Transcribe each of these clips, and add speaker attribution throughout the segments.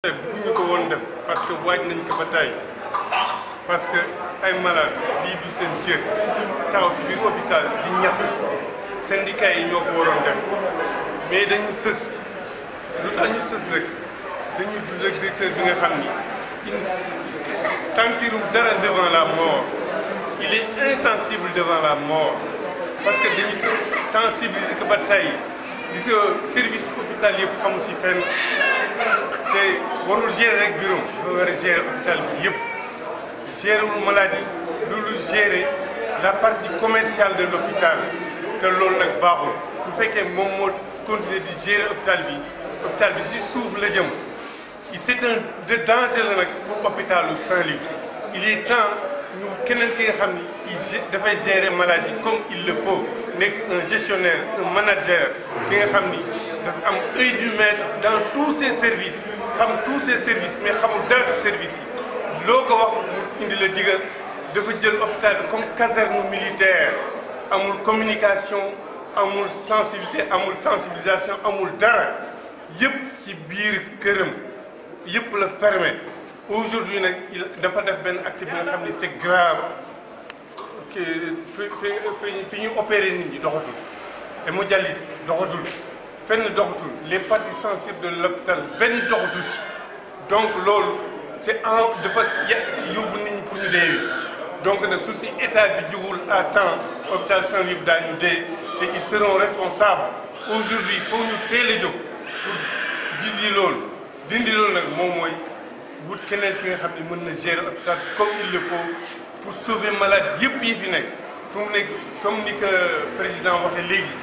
Speaker 1: bëgguñu ko woon def parce que waaj nañ ko ba tey parce que ay malade lii du seen cër taxaw si biir hôpital di ñaxtu syndicat yi ñoo ko waroon def mais dañu sës lu tax ñu sës nag dañu dund ak directeur bi nga xam ni il sentirul dara devant la mort il est insensible devant la mort parce que dañu sensibiliser ko ba tey gis nga service hôpital yëpp xamu si fenn te warul gérer rek bureau dafa war a gérer hôpital bi yëpp gérer wul maladie loolu gérer la partie commerciale de l'hôpital te loolu nag baaxul bu fekkee moom moo continuer di gérer hôpital bi hôpital bi si suuf la jëm c'est un de danger la nag pour hôpitalu Saint-Louis il est temps ñu keneen ki nga xam ni il dafay gérer maladie comme il le faut nekk un gestionnaire un manager ki nga xam ni dafa am œil du maître dans tous ses services xam tous ses services mais xamul dara si service yi loo ko wax mu indi la digal dafa jël hôpital bi comme caserne militaire amul communication amul sensibilité amul sensibilisation amul dara yëpp ci biir këram yëpp la fermé aujourd'hui nag il dafa def benn acte bi nga xam ni c'est grave que fi fi fi ñu opéré nit ñi doxatul hémodialyse doxatul fenn doxatul les parties sensibles de l'hôpital benn doxatu si donc loolu c'est en dafa yóbbu nit ñi pour ñu dee donc nag su si état bi jugul à temps hôpital Saint-Louis daañu dee te ils seront responsables aujourd'hui il faut ñu teel a jóg pour dindi loolu dindi loolu nag moom mooy wut keneen ki nga xam ne mën na gérer hôpital comme il le faut pour sauver malade yëpp yi fi nekk fu mu nekk comme ni que président waxee léegi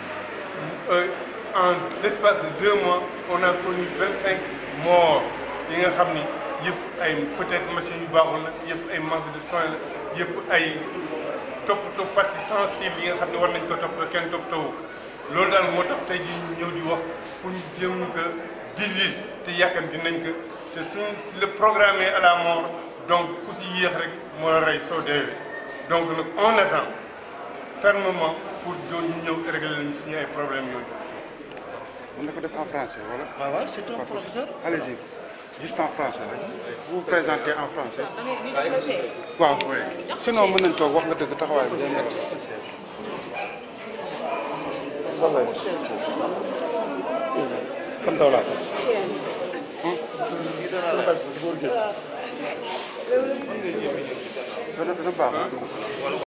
Speaker 1: en l'espace de deux mois on a connu vingt cinq morts yi nga xam ni yëpp ay peut-être machines yu baaxul la yëpp ay manque de soins la yëpp ay toppatoo partie sensible yi nga xam ne war nañ ko toppatoo kenn toppatoo loolu daal moo tax tey jii ñu ñëw di wax pour ñu jéem ñu ko dindil te yàkkamti nañ ko te suñ le programme à la mort donc ku si yéex rek moo la rey soo deewee donc nag on attend fermement pour doon ñu ñëw régler leen suñu ay problèmes yooyu.
Speaker 2: mën na ko def en français wala.
Speaker 3: waaw waaw c'est un professeur.
Speaker 2: allez-y juste en français rek vous vous présentez en français. waaw sinon mën nañ toog wax nga dëgg taxawaay bi day métti.
Speaker 4: sant wala
Speaker 2: dana dana baax.